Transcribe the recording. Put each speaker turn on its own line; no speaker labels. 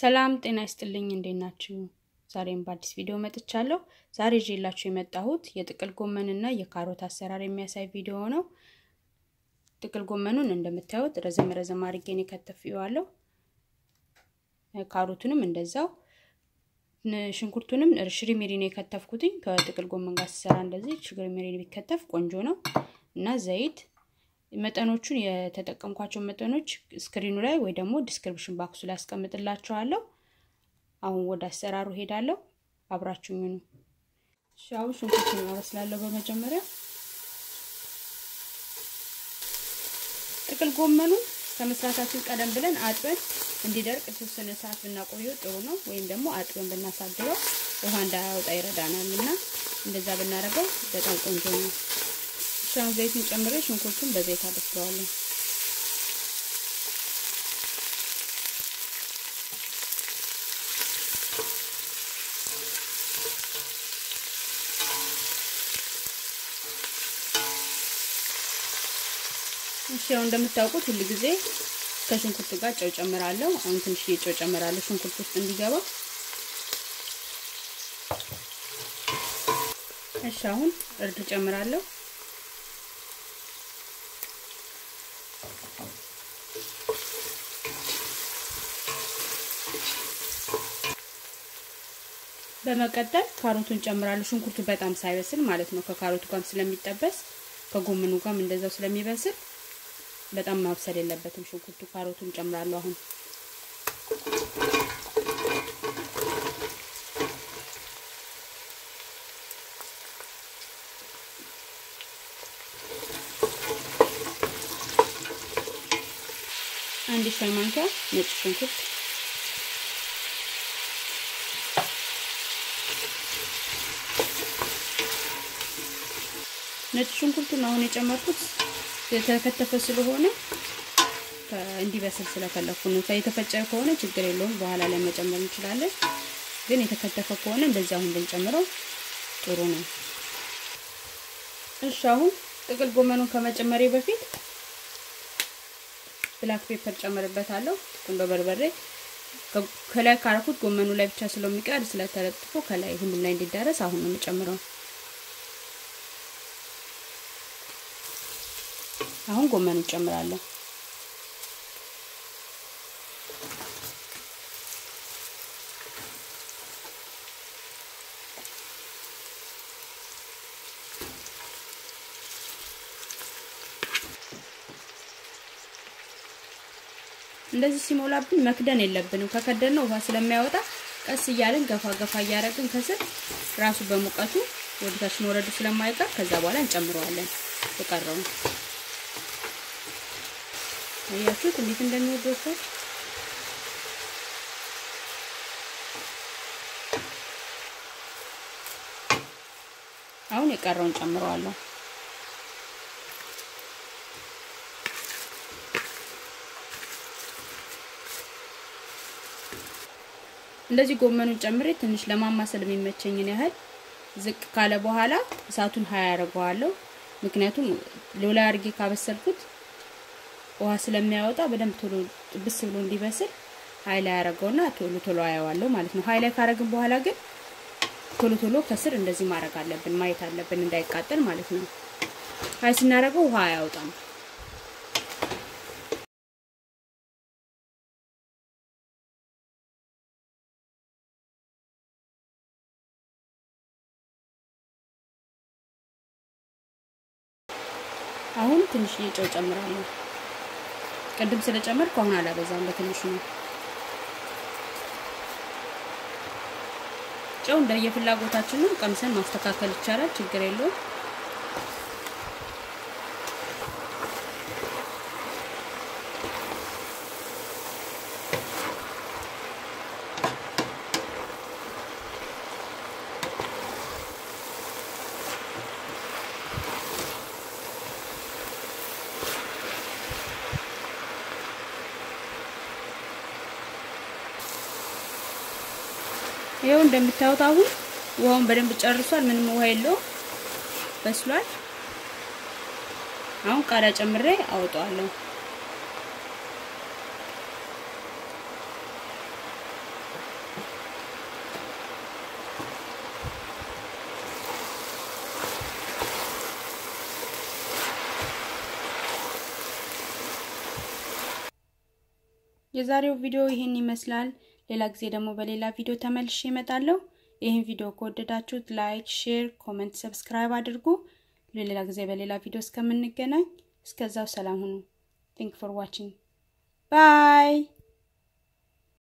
ሰላም ጤና ይስጥልኝ፣ እንዴት ናችሁ? ዛሬም በአዲስ ቪዲዮ መጥቻለሁ። ዛሬ ይዤላችሁ የመጣሁት የጥቅል ጎመንና የካሮት አሰራር የሚያሳይ ቪዲዮ ነው። ጥቅል ጎመኑን እንደምታዩት ረዘም ረዘም አድርጌ ነው የከተፍየዋለሁ። ካሮቱንም እንደዛው፣ ሽንኩርቱንም ሽሪሚሪ ነው የከተፍኩትኝ። ከጥቅል ጎመን ጋር ሲሰራ እንደዚህ ሽሪሚሪ ቢከተፍ ቆንጆ ነው እና ዘይት መጠኖቹን የተጠቀምኳቸው መጠኖች ስክሪኑ ላይ ወይ ደግሞ ዲስክሪፕሽን ባክሱ ላይ አስቀምጥላችኋለሁ። አሁን ወደ አሰራሩ ሄዳለሁ። አብራችሁኝ ነው። እሺ፣ አሁን ሽንኩርቱን አበስላለሁ። በመጀመሪያ ጥቅል ጎመኑን ከመስራታችን ቀደም ብለን አጥበን እንዲደርቅ የተወሰነ ሰዓት ብናቆየው ጥሩ ነው። ወይም ደግሞ አጥበን ብናሳድረው ውሃ እንዳያወጣ ይረዳናል እና እንደዛ ብናደርገው በጣም ቆንጆ ነው። አሁን ዘይቱን ጨምሬ ሽንኩርቱን በዘይት አበስለዋለሁ። እሺ አሁን እንደምታውቁት ሁሉ ጊዜ ከሽንኩርቱ ጋር ጨው ጨምራለሁ። አሁን ትንሽ ጨው ጨምራለሁ ሽንኩርት ውስጥ እንዲገባ። እሺ አሁን እርድ ጨምራለሁ። በመቀጠል ካሮቱን ጨምራለሁ። ሽንኩርቱ በጣም ሳይበስል ማለት ነው። ከካሮቱ ጋርም ስለሚጠበስ ከጎመኑ ጋርም እንደዛው ስለሚበስል በጣም ማብሰል የለበትም ሽንኩርቱ። ካሮቱን ጨምራለሁ አሁን አንድ ሻይ ማንኪያ ነጭ ሽንኩርት ነጭ ሽንኩርቱን አሁን የጨመርኩት የተከተፈ ስለሆነ እንዲበስል ስለፈለኩ ነው። የተፈጨ ከሆነ ችግር የለውም በኋላ ላይ መጨመር እንችላለን። ግን የተከተፈ ከሆነ እንደዚህ አሁን ብንጨምረው ጥሩ ነው። እሺ አሁን ጥቅል ጎመኑን ከመጨመሬ በፊት ብላክ ፔፐር ጨምርበታለሁ። ቁንዶ በርበሬ ከላይ ካረኩት ጎመኑ ላይ ብቻ ስለሚቀር ስለተለጥፎ ከላይ ሁሉም ላይ እንዲዳረስ አሁን ነው የምጨምረው። አሁን ጎመኑ ጨምራለሁ። እንደዚህ ሲሞላብን መክደን የለብንም። ከከደን ነው ውሃ ስለሚያወጣ ቀስ እያልን ገፋ ገፋ እያደረግን ከስር ራሱ በሙቀቱ ወደ ታች መውረዱ ስለማይቀር ከዛ በኋላ እንጨምረዋለን የቀረውን አያችሁት እንዴት እንደሚወደው ሰው። አሁን የቀረውን ጨምረዋለሁ። እንደዚህ ጎመኑን ጨምሬ ትንሽ ለማማሰል የሚመቸኝን ያህል ዝቅ ካለ በኋላ እሳቱን ሀያ ያደርገዋለሁ። ምክንያቱም ሎላ አድርጌ ካበሰልኩት ውሃ ስለሚያወጣ በደንብ ቶሎ ጥብስ ብሎ እንዲበስል ሀይል ያደረገውና ቶሎ ቶሎ አየዋለሁ ማለት ነው። ሀይል ካረግን በኋላ ግን ቶሎ ቶሎ ከስር እንደዚህ ማድረግ አለብን፣ ማየት አለብን እንዳይቃጠል ማለት ነው። ሀይ ስናደርገው ውሃ አያወጣም። አሁን ትንሽዬ ጨው ጨምራለሁ። ቅድም ስለጨመርኩ አሁን አላበዛም፣ በትንሹ ነው። ጨው እንደየፍላጎታችን ነው፣ ቀምሰን ማስተካከል ይቻላል፣ ችግር የለውም። ይኸው እንደምታዩት አሁን ውሃውን በደንብ ጨርሷል። ምንም ውሃ የለውም፣ በስሏል። አሁን ቃሪያ ጨምሬ አወጣዋለሁ። የዛሬው ቪዲዮ ይህን ይመስላል። ሌላ ጊዜ ደግሞ በሌላ ቪዲዮ ተመልሼ እመጣለሁ። ይህን ቪዲዮ ከወደዳችሁት ላይክ፣ ሼር፣ ኮመንት፣ ሰብስክራይብ አድርጉ። ለሌላ ጊዜ በሌላ ቪዲዮ እስከምንገናኝ እስከዛው ሰላም ሁኑ። ቲንክ ፎር ዋቺንግ ባይ